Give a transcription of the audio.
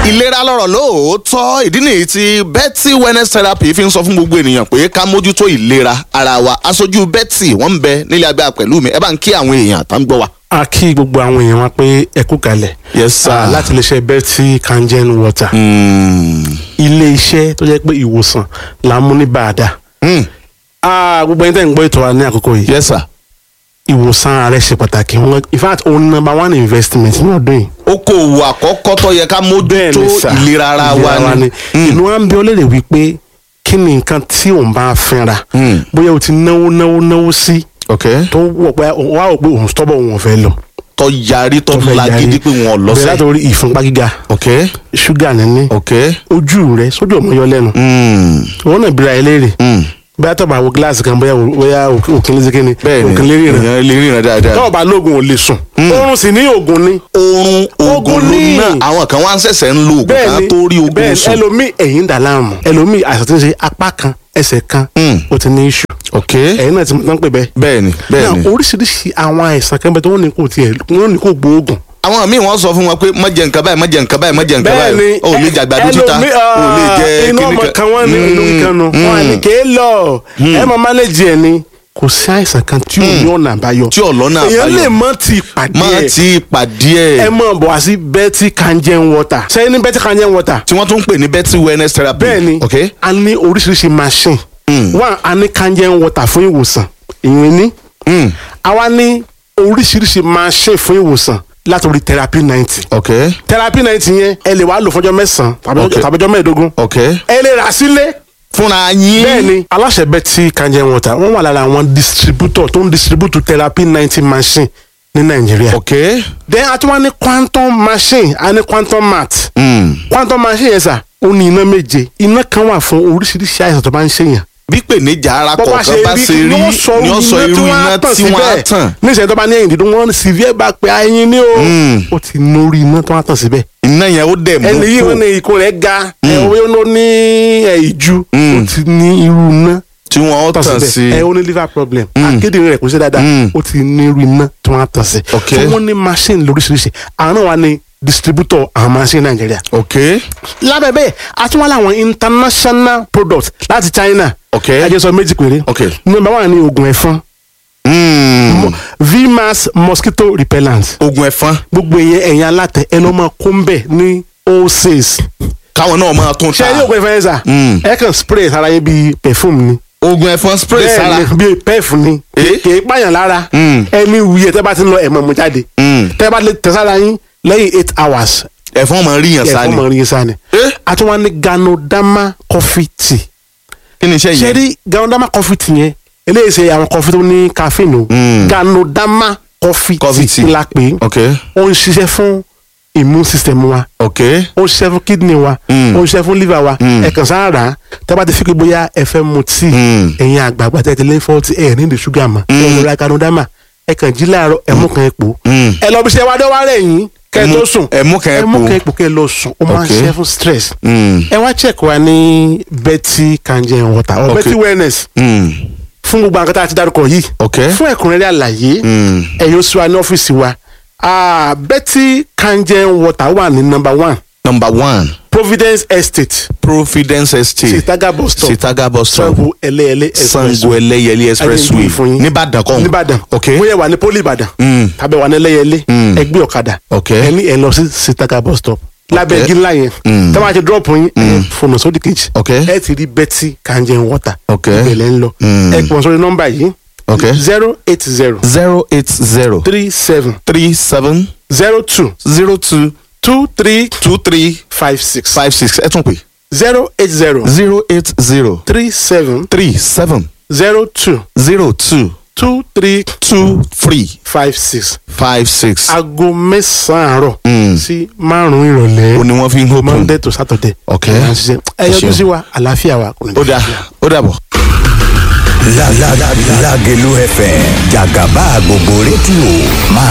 ìlera lọ́rọ̀ lóòótọ́ ìdí nìyí tí Betty wellness therapy fi ń sọ fún gbogbo ènìyàn pé ká mójútó ìlera ara wa aṣojú Betty wọ́n ń bẹ nílé agbára pẹ̀lú mi ẹ bá ń kí àwọn èèyàn tá ń gbọ́ wa. a kí gbogbo àwọn èèyàn wa pé ẹ kú kalẹ̀ Yes, sir. Ah, láti iléeṣẹ́ Betty kangen water ilé iṣẹ́ tó jẹ́ pé ìwòsàn là ń mú ní bàdà Mm. Ah, gbogbo ẹni tẹ́ ń gbọ́ ètò wa ní àkókò yìí yes sir. ìwòsàn ààrẹ ṣe pàtàkì wọn in fact òun number one investment ní ọdún yìí okòwò àkọ́kọ́ tó yẹ ká mójútó sà. ìlera ara wa ni. Mm. inú wa ń bí ọ léèrè wípé kí ni nǹkan tí òun bá fínra Mm. bóyá o ti náwó náwó náwó sí ok tó wọ̀ pé wà ó pé òun tọ́bọ̀ òun ò fẹ́ lọ tó yarí tó tó fẹ́ lagídí pé wọn ò bẹ̀rẹ̀ lọ́sẹ̀. látòrí ìfúnpá gíga ok ṣúgà níní ok. ojú rẹ sójú ọmọ yọ lẹ́nu Mm. òun náà bíra ẹ léèrè Mm. bóyá tó bá wo gíláàsì kan bóyá bóyá òkè lè kíni bẹ́ẹ̀ni òkè lè ríran èèyàn lè ríran dáadáa. tó bá lóògùn ò lè sùn oorun sì ní oògùn ni oorun oògùn Oògùn ló ní. náà àwọn kan wá ń ṣẹ̀ṣẹ̀ ń lo oògùn kan tó rí oògùn bẹ́ẹ̀ni sùn. ẹlòmíì ẹ̀yìn dà láàmú ẹlòmíì àìsàn tí ń ṣe apá kan ẹsẹ̀ kan Mm. ó ti ní iṣu ok ẹ̀yìn náà ti mọ̀ tán pé bẹ́ẹ̀. bẹ́ẹ̀ni bẹ́ẹ̀ni. náà oríṣiríṣi àwọn àìsàn kan bẹ tó wọ́n ní kò tiẹ̀ wọ́n ní kò gbóògùn. àwọn míì wọ́n sọ fún wọn pé má jẹ nǹkan báyìí má jẹ nǹkan báyìí má jẹ nǹkan báyìí o ò lè jàgbàdo títa ẹlòmíì, o ò lè jẹ inú ọmọ kan wọn ní inú kan nù wọn à ní kéé lọ ẹ máa mánéjì ẹ ni kò sí àìsàn kan tí ò ní ọ̀nà àbáyọ tí ọ̀lọ́nà èèyàn lè àbáyọ mọ ti pàdé má ẹ ti pàdé ẹ ẹ̀ mọ̀ bọ̀ wá sí Betty kangen water sẹ́yìn ní Betty kangen water tí wọ́n tún ń pè ní Betty wellness therapy bẹ́ẹ̀ ni ok a ní oríṣiríṣi machine Mm. wà a ní kangen water fún ìwòsàn ìyẹn ní Mm. àwa ní oríṣiríṣi machine fún ìwòsàn látòrí therapy ninety ok therapy ninety yẹn ẹ lè wá lò fọjọ́ mẹ́sàn-án tàbí Okay. ọjọ́- tàbí ọjọ́ mẹ́ẹ̀ẹ́dógún ok ẹ lè rà sílé fúnra yín bẹ́ẹ̀ ni aláṣẹ Betty kangen water wọ́n wà lára àwọn distributor tó ń distribute therapy ninety machine ní Nàìjíríà ok then a tún wá ní quantum machine a ní quantum mat Mm. quantum machine yẹn sà ó ní iná méje iná kan wà fún oríṣiríṣi àìsàn tó bá ń ṣèyàn bí pèníjà ara kọ̀ọ̀kan bá ṣe rí ni ni wọ́n sọ ó sọ irú iná tí wọ́n á tàn ní ìṣẹ̀lẹ̀ tó bá ní ẹ̀yìn dídùn wọ́n severe bá pé ẹyin ní o Mm. ó ti nórí iná tó wá tàn síbẹ̀ iná yẹn ó dẹ̀ mú ẹni yìí kó wọ́n ní ikùn rẹ̀ ga ẹ̀wọ́n ló ní ẹ̀, ìju Mm. ó ti ní irú iná tí wọ́n ó tàn tàn sí síbẹ̀ ẹ̀ ó ní liver problem akédèrè rẹ̀ kò ṣe dáadáa Mm. ó ti ní irú iná tó wá tàn sí Ok. so wọ́n ní machine lóríṣiríṣi àwọn náà wà ní distributor àwọn machine Nàìjíríà ok lábẹ́ bẹ́ẹ̀ a tún wá láwọn international products láti China ok ẹ jẹ́ sọ méjì péré ok number one ni oògùn ẹ̀fọn Mm. vmax mosquito repellent oògùn ẹ̀fọn gbogbo ìyẹn ẹ̀yin alátẹ ẹ lọ́ máa kó ń bẹ̀ ní wholesale káwọn náà máa tún ṣé ta ẹ yóò gbé fẹ́ sà Mm. ẹ kàn spray sára yín bíi perfume ni oògùn ẹ̀fọn spray sára bẹ́ẹ̀ ni bíi pef ni Eh? kì í pààyàn lára Mm. ẹni wuyẹ tẹ́ bá ti ń lọ ẹ̀mọ̀ mú jáde Mm. tẹ́ bá lè tẹ sára yín lẹ́yìn eight hours ẹ̀fọn máa rí yàn ẹ̀fọ́ sáni mọ̀ rí sáà ni Eh? àtúwọ́n ní Ganoderma coffee tea kí ni iṣẹ́ ṣe yẹn rí Ganoderma coffee tea yẹn eléyìí ṣe àwọn coffee tó ní caffeine o Mm. Ganoderma coffee Coffee tea tea. la pè é ok ó ń ṣiṣẹ́ fún immune system wa ok ó ń ṣiṣẹ́ fún kidney wa Mm. ó ń ṣiṣẹ́ fún liver wa Mm. ẹ kàn sáà rà á tẹ́ bá ti fi pé bóyá ẹ fẹ́ mu tíì Mm. ẹ̀yin àgbààgbà tẹ́ ti lé fọ́ọ̀tì ẹ̀ ní ìdí ṣúgà mọ́ ẹ̀ lọ́ra Ganoderma ẹ kàn jí láàárọ̀ ẹ mú kan epo Mm. ẹ lọ bí ṣe wá dé wá rẹ̀ yín kẹ́ ẹ Ẹ tó mú- sùn ẹ mú kan ẹ mú epo. kan epo kẹ́ ẹ lọ sùn ó máa ń Ok. ṣiṣẹ́ fún stress Mm. ẹ wá check wa ní Betty kangen water or Ok. Betty wellness Mm. fún gbogbo àwọn kan tá a ti dárúkọ yìí ok fún ẹ̀kúnrẹ́rẹ́ àlàyé Mm. ẹ̀yin oṣù wa ní ọ́fíìsì wa Ah, Betty kangen water wà ní number one number one Providence Estate Providence Estate Sitaga bus stop Sitaga bus stop Sango ẹlẹ́ẹ̀lẹ́ Sango Ẹlẹ́yẹlé expressway Ayé ń gbé fún yín. nìbàdàn kọ́ nìbàdàn ok bóyá wà ní poli ìbàdàn Mm. tàbí wà ní ẹlẹ́yẹlé Mm. ẹgbẹ́ ọ̀kadà ok ẹni ẹ lọ sí Sitaga bus stop lábẹ́ igi ńlá yẹn Mm. tẹ́ bá ti drop yín ẹ fònà sódì kejì ok ẹ ti rí Betty kangen water ok ìbẹ̀lẹ̀ ń lọ Mm. ẹ pọ̀ sórí nọ́mbà yìí ok zero eight zero zero eight zero three seven three seven zero two zero two two three two three five six five six ẹ tún pè zero eight zero zero eight zero three seven three seven zero two zero two two three two three five six five six. aago mẹ́sàn-án àárọ̀ Mm. sí márùn-ún ìrọ̀lẹ́ ó ní wọ́n fi ń hópin. monday to saturday. Ok. ẹ máa ń ṣiṣẹ́. ẹ Ẹ yọjú ṣeun. sí wa àlàáfíà wa kò ní ó dà ó dàbọ̀. Lágẹ̀lú FM jàgàbá gbogbo rédíò máa